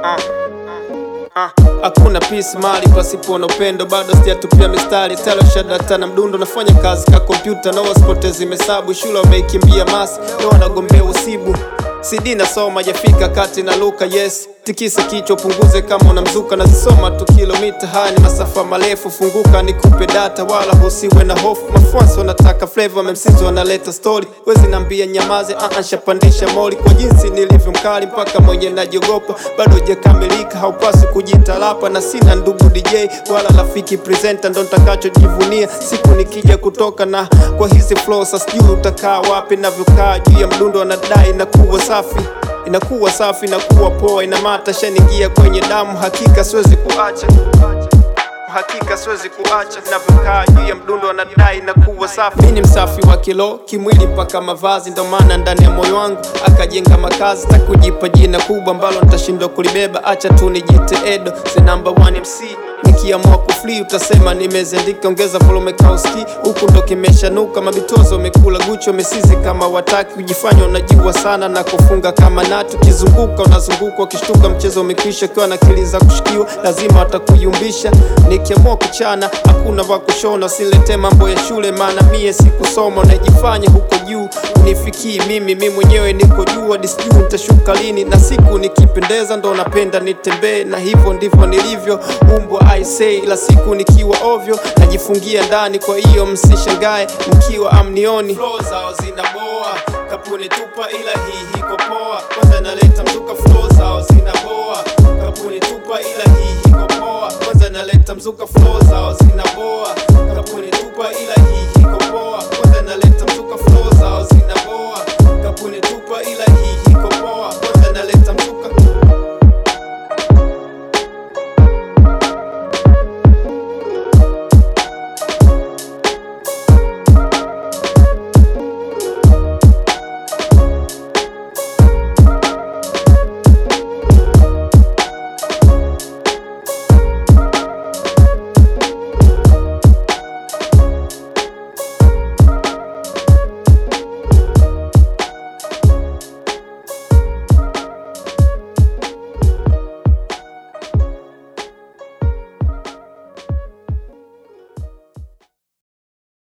Hakuna peace mali pasipo na upendo, bado sijatupia mistari telo shadata na mdundo, nafanya kazi ka kompyuta na wasipotezi mesabu, shule wameikimbia masi leo wanagombea usibu CD nasoma jafika kati na luka yes tikisa kichwa punguze kama unamzuka nazisoma tu kilomita haya ni masafa marefu funguka nikupe data wala husiwe na hofu mafuansi wanataka flavor memsizi wanaleta story wezi nambia nyamaze uh shapandisha moli kwa jinsi nilivyo mkali mpaka mwenye najiogopa bado hujakamilika haupasi kujitalapa na sina ndugu DJ wala rafiki presenter ndo ntakachojivunia siku nikija kutoka na kwa hizi flow sasa sijui utakaa wapi navyokaa juu ya mdundo anadai na kuwa safi inakuwa safi inakuwa poa inamata shaningia kwenye damu hakika siwezi kuacha hakika siwezi kuacha navyokaa juu ya mdundo anadai na kuwa safi mi ni msafi wa kilo kimwili mpaka mavazi ndo maana ndani ya moyo wangu akajenga makazi takujipa jina kubwa ambalo nitashindwa kulibeba acha tu nijite edo the number one mc nikiamua kufli utasema nimezendika ongeza volume kauski huku ndo kimeshanuka mabitozo wamekula gucho mesizi kama wataki kujifanya unajua sana na kufunga kama natu ukizunguka unazunguka ukishtuka mchezo umekwisha ukiwa na akili za kushikiwa lazima watakuyumbisha nikiamua kuchana hakuna wa kushona usilete mambo ya shule maana mie sikusoma unajifanya huko juu unifikii mimi mi mwenyewe niko juu hadi sijui nitashuka lini na siku nikipendeza ndo napenda nitembee na hivyo ndivyo nilivyo umbwa I say ila siku nikiwa ovyo najifungia ndani kwa hiyo msishangae mkiwa amnioni flow zao zinaboa kapuni tupa ila hii hiko poa kwanza naleta mzuka flow zao zinaboa kapuni tupa ila hii hiko poa kwanza naleta mzuka flow zao zina